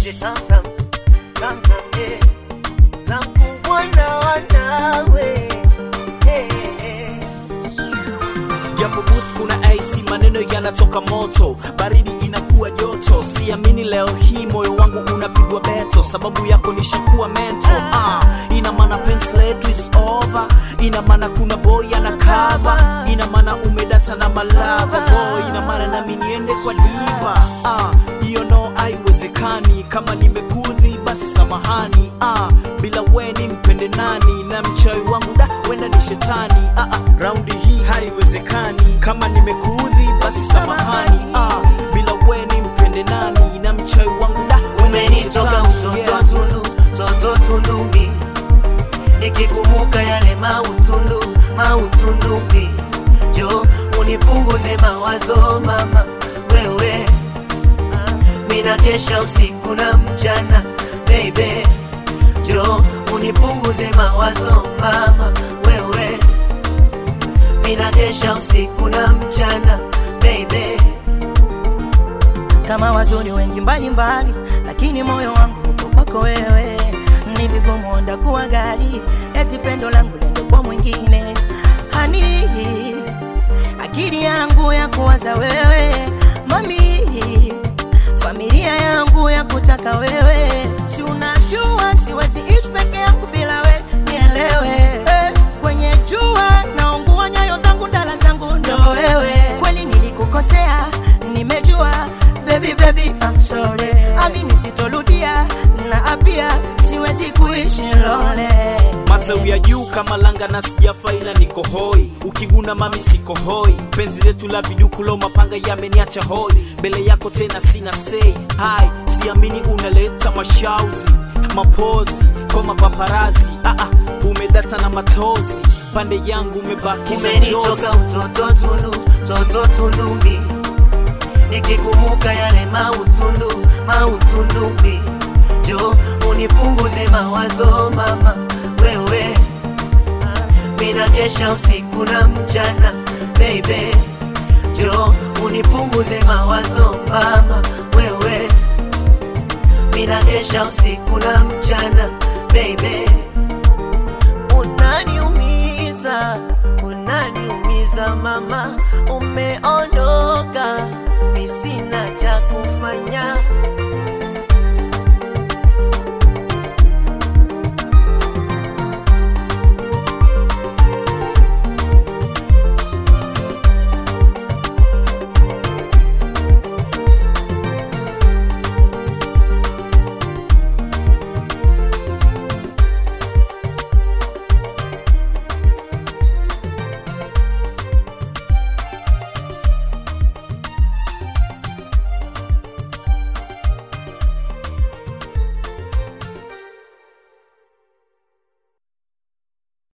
niite tamtam tamtam yeah. Zamkubwa na wanawe hey, hey. japo booth kuna AC, maneno yanatoka moto, baridi inakuwa joto. Siamini leo hii moyo wangu unapigwa beto, sababu yako nishakuwa mento. Ah, ina maana penzi letu is over, ina maana kuna boy ana cover, ina maana umedata na malava boy, ina maana nami niende kwa diva. Ah, hiyo no haiwezekani, kama nimekudhi basi samahani. Ah, bila we ni mpende nani? Na mchawi wangu da wenda ni shetani. Ah, ah, raundi hii haiwezekani, kama nimekudhi basi samahani. Ah, bila we ni mpende nani? Na mchawi wangu da wenda ni umenitoka shetani. mtoto Yeah. tundu toto tundumi nikikumbuka yale mautundu mautundumi jo unipunguze mawazo mama wewe mina kesha usiku na mchana baby jo unipunguze mawazo mama wewe mina kesha usiku na mchana baby kama wazuri wengi mbalimbali, lakini moyo wangu uko kwako wewe. Ni vigumu onda kuwa gali, eti pendo langu lende kwa mwingine. Hani, akili yangu ya kuwaza wewe, mami, familia yangu ya kutaka wewe. Si unajua siwezi ishi peke yangu bila we, nielewe. Eh, Kwenye jua naungua, nyayo zangu, ndala zangu ndo wewe. Kweli nilikukosea, nimejua baby baby I'm sorry amini sitoludia na apia siwezi kuishi lole matawi ya juu kama langa na sijafa ila niko hoi ukiguna mami siko hoi penzi letu la vidukulo mapanga yameniacha hoi mbele yako tena sina sei hai siamini unaleta mashauzi mapozi kwa mapaparazi ah, ah, umedata na matozi pande yangu umebakiza jozi umenitoka utoto tundu toto tundumi nikikumbuka yale mautundu mautundumi jo unipunguze mawazo mama wewe mina kesha usiku na mchana baby jo unipunguze mawazo mama wewe mina kesha usiku na mchana baby unaniumiza, unaniumiza mama, umeondoka, mi sina